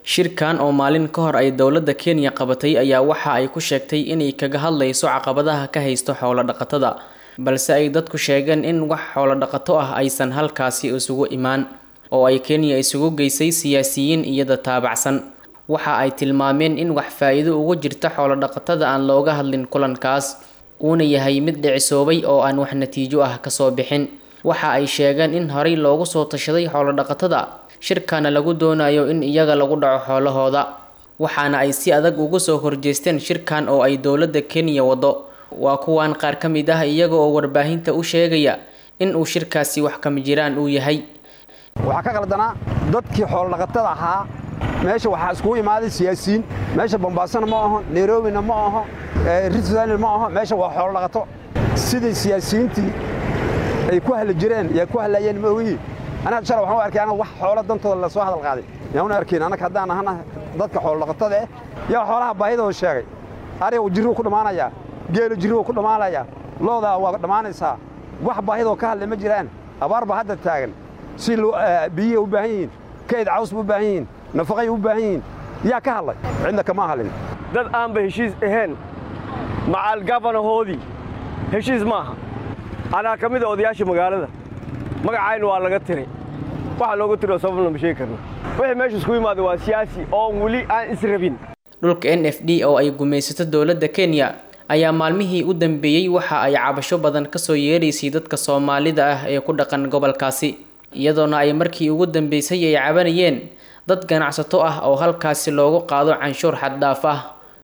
shirkan oo maalin ka hor ay dowladda kenya qabatay ayaa waxa ay ku sheegtay inay kaga hadlayso caqabadaha ka haysto xoolo dhaqatada balse ay dadku sheegeen in wax xoolo dhaqato ah aysan halkaasi isugu imaan oo ay kenya isugu geysay siyaasiyiin iyada taabacsan waxa ay tilmaameen in wax faa-iido ugu jirta xoolo dhaqatada aan looga hadlin kulankaas uuna yahay mid dhicisoobay oo aan wax natiijo ah kasoo bixin waxa ay sheegeen in horey loogu soo tashaday xoolo dhaqatada shirkana lagu doonayo in iyaga lagu dhaco xoolahooda waxaana ay si adag ugu soo horjeesteen shirkan oo ay dowladda kenya wado waa kuwan qaar ka mid ah iyaga oo warbaahinta u sheegaya in uu shirkaasi wax kama jiraan uu yahay waxaa ka qaldanaa dadkii xoolodhaqatada ahaa meesha waxaa iskugu imaaday siyaasiyiin meesha bombaasona ma aho nairobina ma aho ritzal ma aho meesha waa xoolodhaqato sidii siyaasiyiintii ay ku hadli jireen yaa ku hadlayeen ma ogihi anaga shala waxaan u arkay anaga wax xoolo dantooda lasoo hadal qaaday yaan una arkayn annaga haddaan ahana dadka xoolodhaqatada eh yaa xoolaha baahidooda sheegay ariga jirribu ku dhammaanayaa geelu jirribu ku dhammaanayaa loodaa waa dhammaanaysaa wax baahidoo ka hadlay ma jiraan abaar baa hadda taagan si biyihii u baahan yihiin kayd caws ba u baahan yihiin nafaqay u baahan yihiin yaa ka hadlay cidna kama hadlin dad aanba heshiis ahayn macal gabanahoodii heshiis maaha anaa ka mid a odayaasha magaalada magacayna waa laga tiray waxa looga tiro sababna ma sheegi karna wixii meesha isku yimaada waa siyaasi oon weli aan israbin dhulka n f d oo ay gumaysato dowladda kenya ayaa maalmihii u dambeeyey waxa ay cabasho badan kasoo yeeraysay dadka soomaalida ah ee ku dhaqan gobolkaasi iyadoona ay markii ugu dambeysay ay cabanayeen dad ganacsato ah oo halkaasi loogu qaado canshuur xad dhaaf ah